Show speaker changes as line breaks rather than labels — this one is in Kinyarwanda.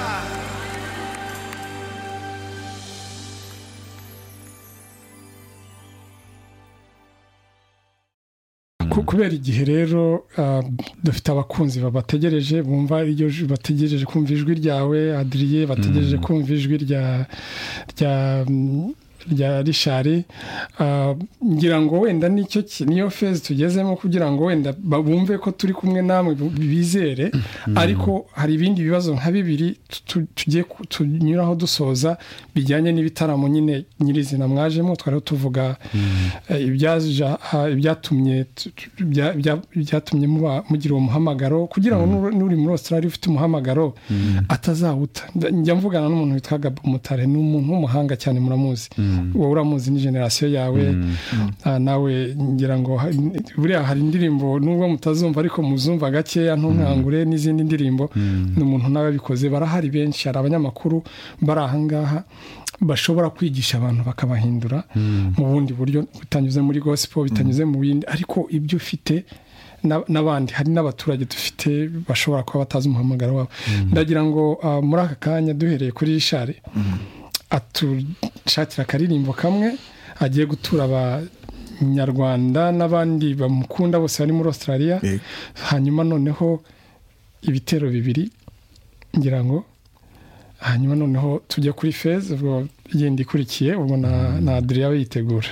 Halleluja!
Ku- kubera igihe rero ah, dufite abakunzi babategereje bumva iryo ju- bategereje kumva ijwi ryawe adiriye bategereje kumva ijwi rya rya mm, rya rishari Ah, ngira ngo wenda nicyo ki- niyo fezi tugezemo kugira ngo wenda ba- bumve ko turi kumwe namwe bu- bizere ariko hari ibindi bibazo nka bibiri tu- tu- tugiye ku- tunyuraho dusoza bijyanye n'ibitaramo nyine nyirizina mwajemo twari tuvuga eh, ibyaja- ah, ibyatumye tu- tu- bya- bya- byatumye muba- mugira uwo muhamagaro kugira ngo n'uri- n'uri muri australia ufite umuhamagaro atazawuta Nda- njya mvugana n'umuntu witwa gabo mutare ni umuntu w'umuhanga cyane muramuzi wowe uramuzi ni generasiyo yawe Ah, nawe ngira ngo ha- buriya hari indirimbo nubwo mutazumva ariko muzumva gakeya ntunkangure n'izindi ndirimbo ni umuntu nawe abikoze barahari benshi hari abanyamakuru bari ahangaha bashobora kwigisha abantu bakabahindura mu bundi buryo bitanyuze muri gospel bitanyuze mu bindi ariko ibyo ufite na- n'abandi hari n'abaturage dufite bashobora kuba batazi umuhamagaro wabo ndagira ngo ah, muri aka kanya duhereye kuri rishari atushakira akaririmbo kamwe agiye gutura abanyarwanda n'abandi bamukunda bose bari muri australia
Eh.
hanyuma noneho ibitero bibiri ngira ngo hanyuma noneho tujya kuri feza ubwo yindi ikurikiye ubwo na na adriya we yitegura